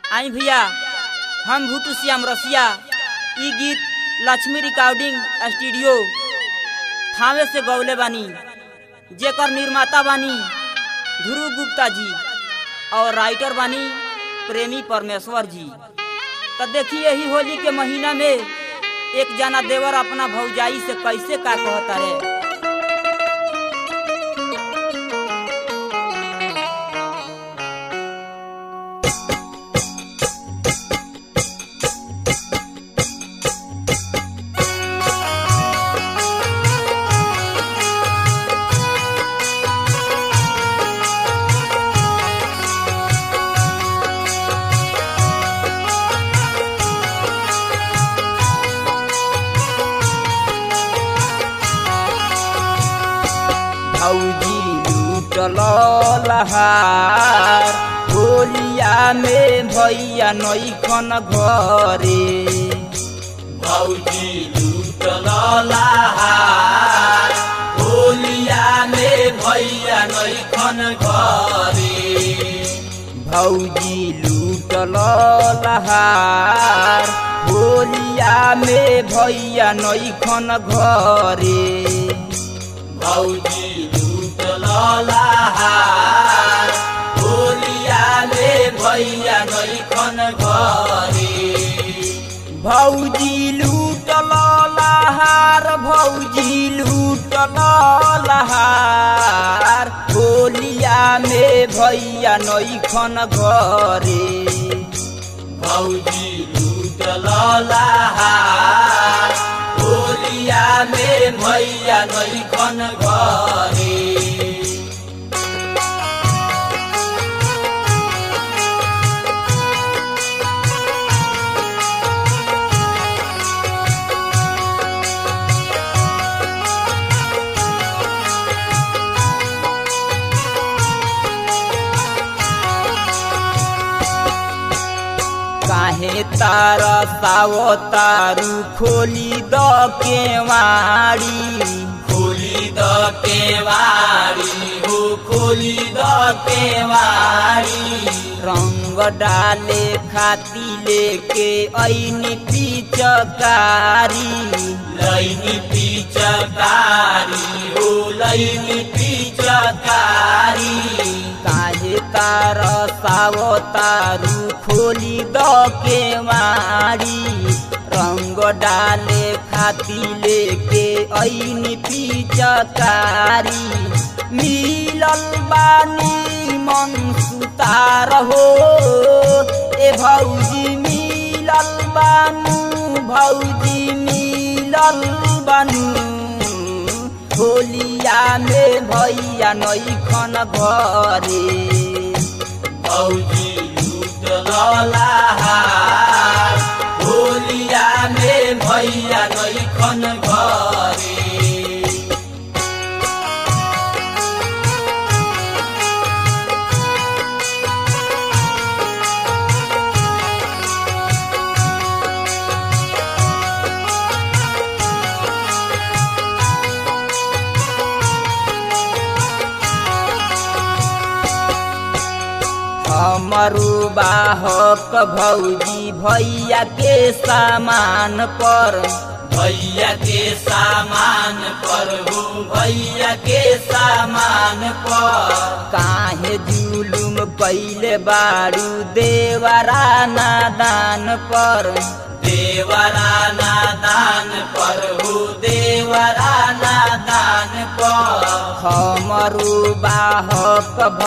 आई भैया हम भूटू श्याम रसिया ई गीत लक्ष्मी रिकॉर्डिंग स्टूडियो थावे से गौले बानी जेकर निर्माता बानी ध्रुव गुप्ता जी और राइटर बानी प्रेमी परमेश्वर जी तो देखिए यही होली के महीना में एक जना देवर अपना भौजाई से कैसे का कहता रे भौजी लूटल लहार होलिया में भैया नैखन घरे भौजी लूटल लहार होलिया में भैया नैखन घरे भौजी लूटल लहार होलिया में भैया नैखन घरे भौजी लूटल लहार होलिया में भैया नैखन घरे भौजी लूटल लहार भौजी लूटल लहार होलिया में भैया नैखन घरे भौजी लूटल लहार होलिया में भैया नैखन घरे काहे तार सावो तारू खोली द केवाड़ी खोली द केवारी हो खोली द केवारी रंग डाले खाती लेके ऐनी पिचकारी लैनी पिचकारी हो लैनी पिचकारी काहे तार सावो तारू खोली द केवाड़ी रंग डाले खाती लेके ऐनी पिचकारी मिलल बानी मन सुतार हो ए भौजी मिलल बानू भौजी मिलल बानू होलिया में भैया नैखन घरे भौजी लूटल लहार होलिया में भैया नैखन घरे हमरू बाहक भौजी भैया के सामान पर भैया के सामान पर हो भैया के सामान पर काहे जुलुम कैले बारू देवरा नादान पर देवरा नादान पर हो देवरा नादान पर हमरू बाहक